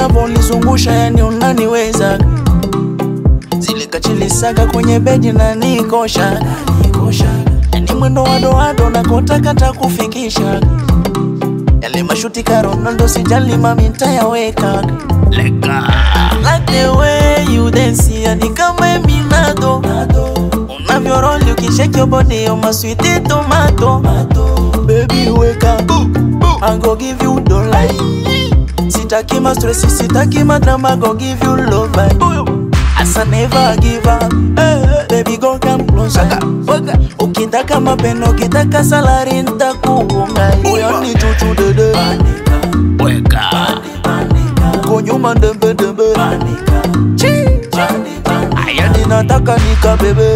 unavyolizungusha yani unaniweza zile kachilisaga kwenye bedi na nikosha yani mwendo wadoado nakotakata kufikisha yale mashuti ka Ronaldo sijali mami ntayaweka Leka. Like the way you dance yani kama Eminado unavyoroli ukishake your body on my sweet tomato baby wake up I go give you dollar sitaki ma stress sitaki ma drama go give you love As I never give up eh, baby go come closer ukitaka mapendo ukitaka salari ntakuunga huyo ni chuchu dede weka uko nyuma ndembe ndembe Chi. aya ninataka nikabebe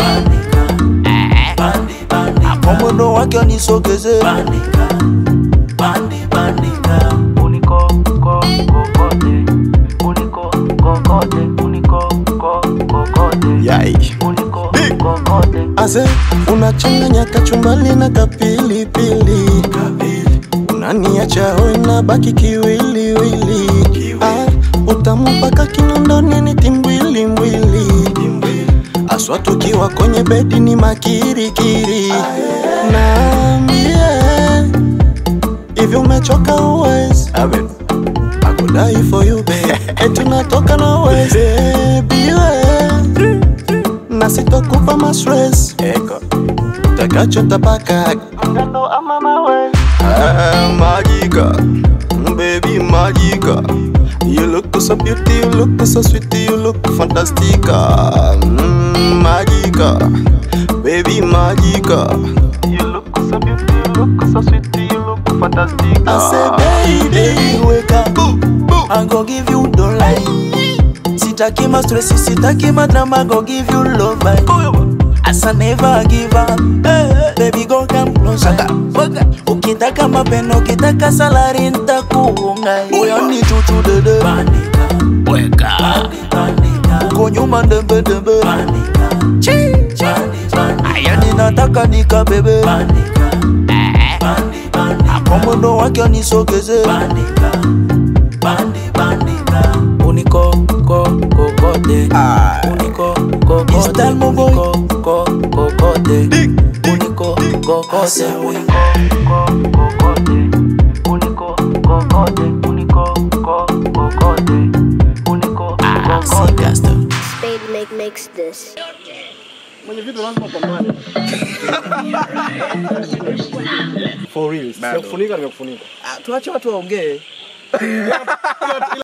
hapo mwendo wake nisogeze Unico, co, cocote. Unico, cocote. Unico, co, cocote. Yai. Unico, cocote. Ase unachanganya kachumbali na kapilipili unaniacha hoi na baki kiwiliwili ah, utamu mpaka kinondoni ni timbwilimbwili aswa tukiwa kwenye bedi ni makirikiri naambie hivyo umechoka uwezi I could die for you babe eti unatoka na uwezi baby we na sitokupa mastres eko takacho tapaka ngano ama mawe ah, magica baby magica you look so beauty you look so sweet you look fantastica mm, magica baby magica you look so beauty you look so sweet you look fantastica I say baby wake up I go give you dollar Sitaki ma stress sitaki ma drama go give you love As I never give up eh, baby go come closer Ukitaka mapendo ukitaka salari ntakuunga Huyo ni chuchu dede weka uko nyuma ndembe ndembe Chi. aya ninataka nikabebe hapo mwendo wake nisogeze uniko ko kokote uniko kokote Istal mo boy. uniko ko kokote uniko kokote Co, cocote. Unico, cocote. Unico, co, cocote. Unico, cocote. Sikasta. Spade make makes this. For real. Nimekufunika nimekufunika. tuache watu waongee